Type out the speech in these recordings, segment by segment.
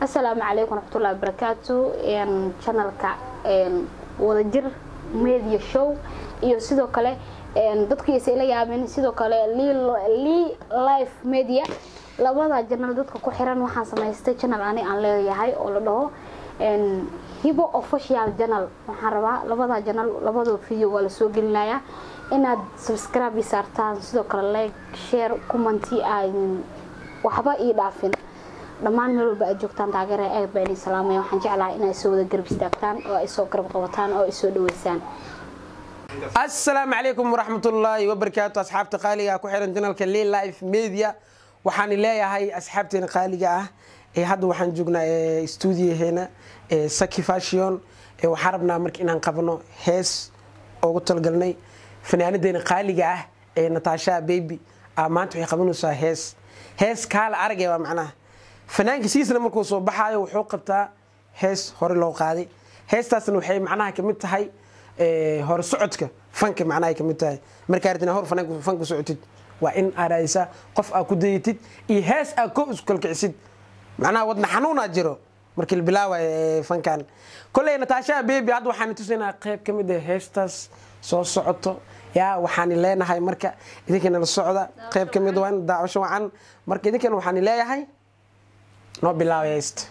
asalaamu calaykum waraxmatullahi wabarakaatu channelka wadajir media show iyo sidoo kale dadkiisa ila yaabeen sidoo kale lee life media labada janal dadka ku xiran waxaan samaystay channel ani aan leeyahay oo la dhaho hibo official channel waxaan rabaa labada janal labadoo video waa lasoo gelinayaa inaad subscribe i saartaan sidoo kale like share commenti aan waxba ii dhaafin dhammaan meel walba aad joogtaan taageera aad baa idin salaamaya waxaan jeclahay inay soo wada garab istaagtaan oo ay soo garab qabataan oo ay soo dhaweysaan asalaamu calaykum waraxmatullaahi wabarakaatu asxaabta qaaliga ku xiran janalka lee life media waxaan leeyahay asxaabteena qaaliga ah ee hadda waxaan joognaa stuudiyaheena saki fashion waxaan rabnaa marka inaan qabno hees ugu talgalnay fanaanadeena qaaliga ah ee nataasha baby maanta waxay qabanaysaa hees hees kaala aragay waa macnaha fanaanka siisna markuu soo baxaayo wuxuu qabtaa hees hore loo qaaday heestaasna waxay macnaha kamid tahay hore socodka fanka macnaha kamid tahay markaa rabtina hor fanka socotid waa in aad raadisaa qof aad ku dayatid iyo hees aad ko isku kalkicisid macnaha wadna xanuunaa jiro markii la bilaawayo fankan kolley nataashaha baby hadda waxaan tusaynaa qayb ka mid ah heestaas soo socoto yaa waxaan leenahay marka idinkana la socda qayb ka mid waa in daawasho wacan marka idinkana waxaan leeyahay noo bilaabay heesta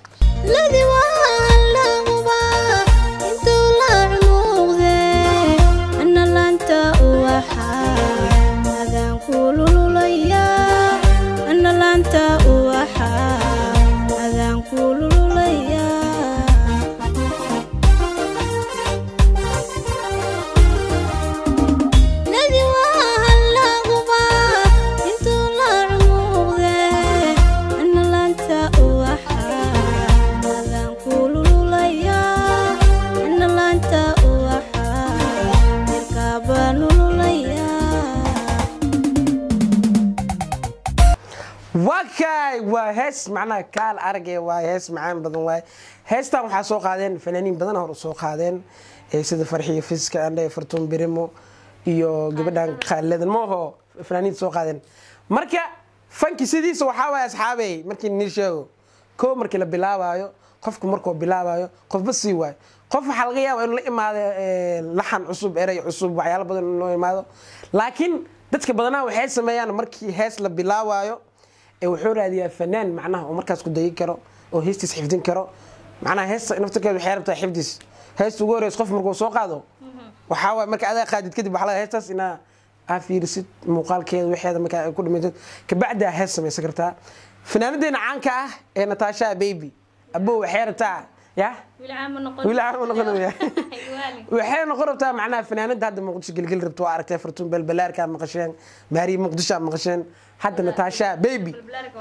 wakay waa hees macnaha kaal arage waa hees macaan badan waay heestan waxaa soo qaadeen fanaaniin badan hor soo qaadeen sida farxiyo fiska andhe fartuun birimo iyo gabadhan khaalidan mooho fanaaniinta soo qaadeen marka fanki sidiisa waxaa waay asxaabey markii nii sheego koo markii la bilaabaayo qofku markuu bilaabayo qofba sii waayo qof waxaa laga yaaba inuu la imaado laxan cusub erey cusub waxyaalo badan inuu imaado laakiin dadka badanaha waxay sameeyaan markii hees la bilaabaayo wuxuu raadiyaa fanaan macnaha oo markaas ku dayi karo oo heestiis xifdin karo macnaha heesta naftarkeeda waxay rabtaa xifdis heesta ugu horeysa qof markuu soo qaado waxaa waay marka adaa qaadid kadib waxaa laga heestaas inaa aa fiirisid muuqaalkeeda waxeeda markaa ay ku dhimaysid kabacdaa hees samaysan kartaa fanaanadeena caanka ah ee nataasha baby abo waxay rabtaa ya wiil caama noqonaya waxay noqon rabtaa macnaha fanaanada hadda muqdisho gelgel rabto waa aragtay fartuun balbalaarkaa maqasheen maariya muqdisho maqasheen hadda nataasha baby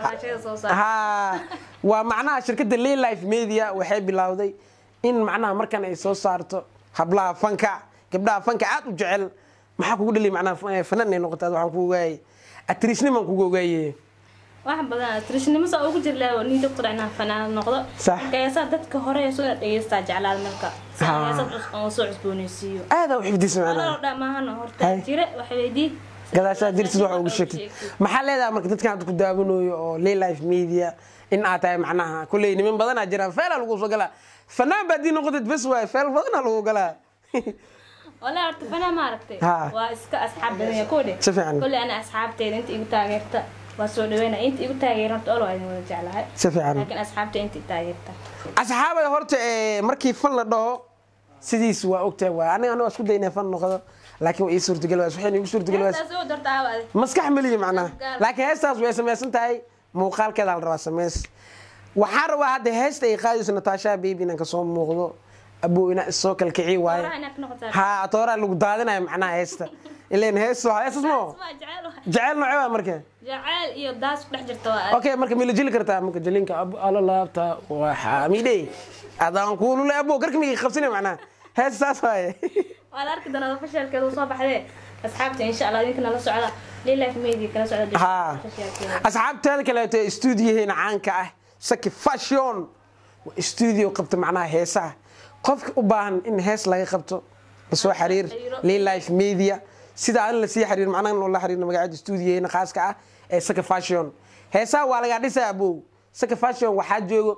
ha waa macnaha shirkadda lee life media waxay bilowday in macnaha markan ay soo saarto hablaha fanka gabdhaha fanka aad u jecel maxaa kugu dhali macnaha fanan ay noqota waxaan kugu ogaayay atrisniman kugu ogaaye wax badan trishnimo saa ugu jirlaa nin doctor inaan fanaanad noqdo markaasaa dadka hore soo dhegeystaa jeclaal marka heesad soo cusbooneysiiyo aada u xifdisa macnaha dhammaahana horta jire wax weydii gadaashaa jirtid waxa ugu sheegtid maxaa leedahay marka dadkan hadda ku daawanayo oo lee life media in aad tahay macnaha kulley niman badanaa jiraan feelaa lagu soo galaa fanaan baa dii noqotid bes waay feel badanaa lagu galaa wala horta fanaan ma aragtay waa iska asxaab badan kodhe si fiican kolley ana asxaabteeda inta igu taageerta waa soo dhaweyna inta igu taageeranta olo idin wada jeclahay si fiican laakiin asxaabta inta i taageerta asxaabay horta markii fan la dhaho sidiis waa ogtahay waa aniga aniga isku daynaa fan noqdo laakiin waa ii suurtagal waas waxayna igu suurtagal waas soo dartaa adi maskax meliya macnaha laakiin heestaas way samaysan tahay muuqaalkeeda la rabaa sameys waxaa rabaa hadda heesta ay qaadayso nataasha baby inaan kasoo muuqdo abuu ina isoo kalkici waaye ha atooraa lagu daadinayo macnaha heesta ilan hees heestas mo jecel nooce waa marka jacayl iyo daas ku dhex jirta waa okay marka mila jeli kartaa marka jelinka ala laabta waxaa midhey adaan kuulule abo garka migi qabsina macnaha hees saas waaye waa la arki doonaa fashalkeeda soo baxdee asxaabta insha allah idinkana la socda lilaif media kala socda ha asxaabteeda kaleeto stuudiyaheena caanka ah saki fashion stuudio qabta macnaha heesaha qofka u baahan in hees laga qabto lasoo xiriir lilaif media sida aan lasii xiriir macnaha in la xiriirno magacada stuudiyaheena khaaska ah ee saka fashion heesaha waa lagaa dhisaa abow saka fashion waxaa joogo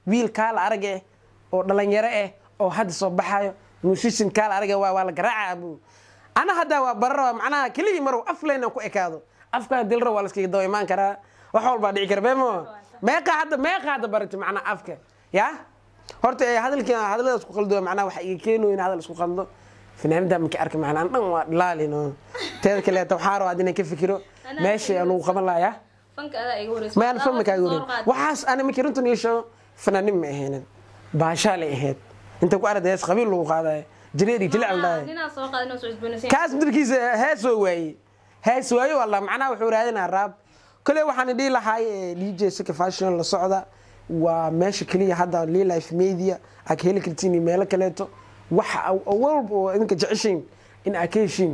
wiil kaala arag eh oo dhalinyaro eh oo hadda soo baxayo musician kaala arag eh waa waa la garaaca abu ana hadda waa barara macnaha keligii marow af leynan ku ekaado afkaa dilra waa la iskaga dawa imaan karaa wax walbaa dhici kara beemo meeqa hadda meeqa hadda barati macnaha afka ya horta ee hadalkii hadallada isku qaldo macnaha waxa iga keeno in hadal isku qaldo fanaanada markii arka macnaha an dhan waa dhilaalino teeda kaleeta waxaa rabaa inaan ka fikiro meesha lagu qaban lahaa fanka adaa iga horeysa mayaan fama kaaga warin waxaas ana markii runtan ii sheego fanaanin ma ahaynin baashaalay ahayd inta ku arada hees qabiil lagu qaadayo jireer iyo jilic la dhahay ninaa soo qaada inuu soo cusboonaysan kaas dirkiisa heesoo waaye hees waaye wallah macnaha wuxuu raadinaa raab kale waxaan dhihi lahaay dj sika fashion la socda waa meesha keliya hadda lee life media aad ka heli kartiin iyo meelo kaleeto waxa walba oo idinka jeceshiin in aad ka heshiin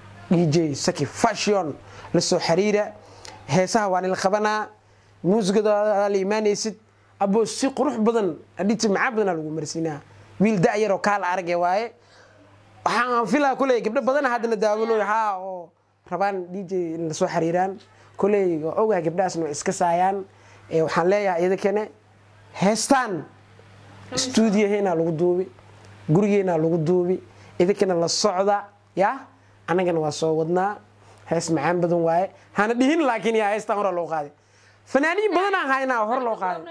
dj saki fashion la soo xiriira heesaha waa nila qabanaa muusigada la imaanaysid abo si qurux badan adhiti macaan badanaa lagu marsiinaa wiil da-yaroo kaala arage waaye waxaan filaa kuley gabdho badana haddana daawanoy haa oo rabaan dj in lasoo xiriiraan kuley waa ogahay gabdhahaasna way iska saayaan ee waxaan leeyahay iyada kane heestaan stuudiyaheena lagu duubi gurigeena lagu duubi idinkana la socda ya annagana waa soo wadnaa hees macaan badan waaye hana dhihin laakiin yaa heestaan hore loo qaaday fanaaniin badanaa haynaa hor loo qaaday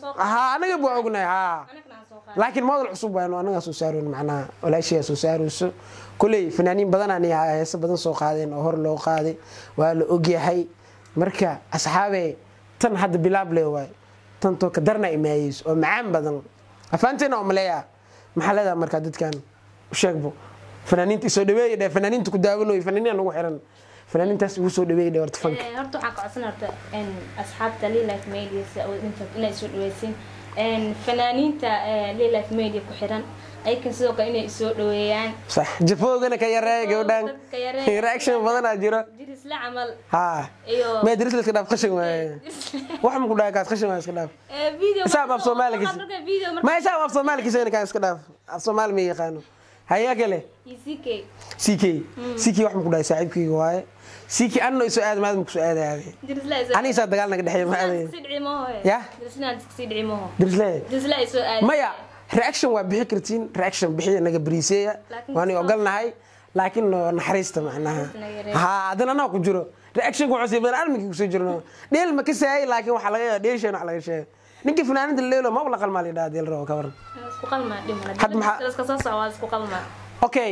ha anaga baa ognahay ha laakiin model cusub waanu anagaa soo saaroyn macnaha walaashiyaa soo saarayso kuley fanaaniin badanaan heese badan soo qaadeen oo hor loo qaaday waa la ogyahay marka asxaabe tan hadda bilaab le waay tantoo ka darna imaayeyso oo macaan badan afaanteena oo maleeya maxaa leedaha markaa dadkan sheegbo fanaaniinta isoo dhaweeya dhe fanaaniinta ku daawanayo fanaaniina nagu xiran fanaaniintaas igu soo dhaweeya dhe horta fanka horta waxaan ka codsan horta asxaabta lilife media inay soo dhaweysiin fanaaniinta lilife media ku xiran ayakan sidoo kale inay isoo dhaweeyaan sax jafoogana ka yareeya gabadhaan Dadka yareeya. reaction badanaa jiro jirisla camal ha iyo mee diris la iska dhaaf qashin waaye wax ma ku dhahay kaas qashin waa iska dhaaf video Isaab af Soomaaligiisa. video marka ma isaab af soomaalikiisa kaan iska dhaaf af soomaali ma yaqaano hayaa kale ECK ck ck wax ma ku dhahay saaxiibkayga waaye ck anno isoo aada maadama kusoo aadaaday jirisla isoo anigisaa dagaal naga dhexeeya ma aadayn si dhici maho Ya? jirisla si dhici maho dirislee jirisla isoo aad maya reaction waa bixi kartiin reaction bixiya naga bariiseeya Laakiin waani soo- ogolnahay laakiin noo naxariista macnaha naga yareeya. ha haddana anaa ku jiro reaction ku cusub badan arminkii kusoo jirno dheel ma ka saayay laakiin waxaa laga yaaba dheesheen wax laga sheegay ninkii fanaanada leelo maba la qalmaa lidhaa deel rabo ka waran isku qalma dhimana Had maxaa- iska soo socda isku qalma okay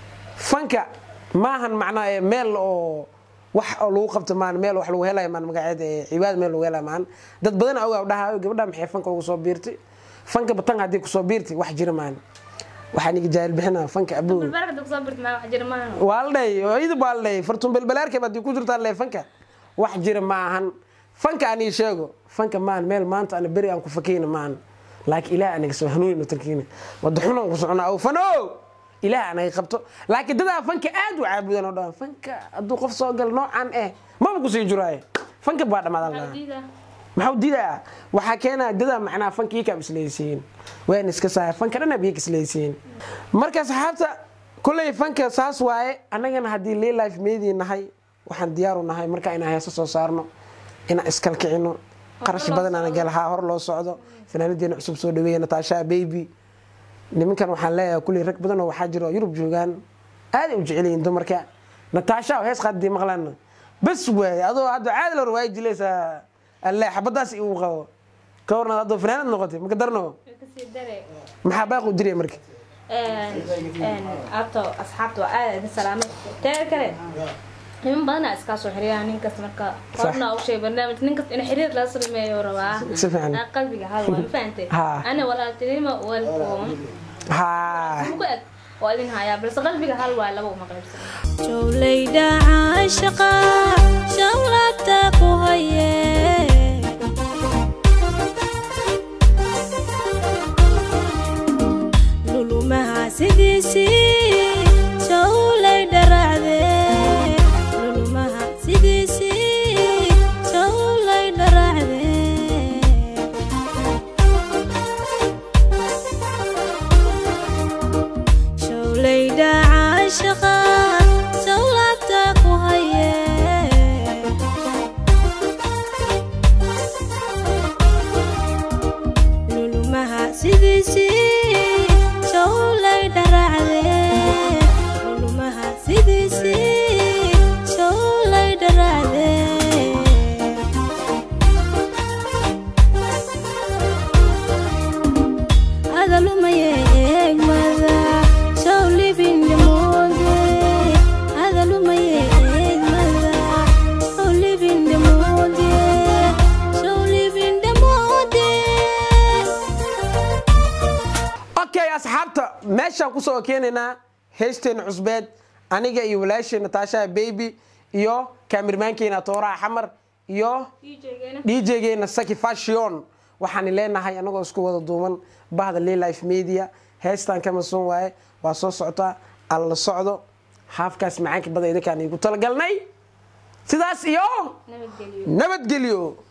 fanka maahan macnaa ee meel oo wax oo lagu qabto maan meel wax lagu helayo maan magaceeda ee cibaad meel lagu helayo maan dad badan ogaa dhahayo gabadha maxay fanka ugu soo biirtay fanka batan haddii kusoo biirtay wax jira maan waxaan iga jaahil bixinaa fanka abuu balbaarka dad soo birta ma wax jira maahan waa la dhahay hooyada baa la dhahay fartuun belbelaarkeeb haddii ku jirtaa le fanka wax jira ma ahan fanka aan ii sheego fanka maan meel maanta ana beri aan ku fakayna maahan laakiin ilaah anaga soo hanuunino tarkiina wada xunaan ku soconaa aw fano ilaah anaga qabto laakiin dadaa fanka aad u caabudan oo dhan fanka hadduu qof soo gal noocan eh maba kusii jiraaye fanka baa dhamaadan lahaa diida maxaa u diidaa waxaa keenaa dadaa macnaa fanka ii kaab isleeysiin waan iska saaya fanka dhana biyo isleeysiin marka saxaabta kulley fanka saas waaye annagana haddii lee life media nahay waxaan diyaaru nahay marka inaan heeso soo saarno inaan iskalkicino qarash badan aan galahaa hor loo socdo fanaanadeena cusub soo dhaweeya nataasha baby nimankan waxaan leeyahay kulley rag badan oo waxaa jiro oo yurub joogaan aaday u jecel yihiin dumarka nataasha oo hees qaadii maqlaan bas waaye adoo hadda caadi la waayi jilaysaa alle xabadaas igu qabo ka warna adoo fanaanad noqotay maka darno kasii dare maxaa baaqu diraya marka abto asxaabta waa aad idin salaamay teeda kale niman badanaa iskaa soo xiriyaa ninkas marka horna u sheeg barnaamij ninkas in xiriir laga sameeyo rabaa Si fiican. Aan qalbiga hal waa ma fahantay Ha. ana walaaltinimo welcome haa muku eg waa idin hayaa balse qalbiga hal waay laba uma qaybsan jowlayda caashaqa shanlabta ku haye lulumaha sidiisii jowlay dharacde lulumaha sidiisii jowlay dharacde showlayda caashaqa sawlabta ku haye lulumaha sidiisii showlay dharacdee lulumaha sidiisii showlay dharacdee adalumaye eegmada show libindhamoode adalumaye eegmada show libindhamoode show libindhamoode okay asxaabta meeshaan kusoo keenaynaa heesteena cusbeed aniga iyo walaasheena taashaha baby iyo kaamirmaankeena tooraha xamar iyo djgeena saki fashion waxaan leenahay anagoo isku wada duuman bahda life media heestan ka masoon waaye waa soo socotaa alla socdo haafkaas macaanka bada idinkaan igu talagalnay sidaas iyo nabadgelyo nabadgelyo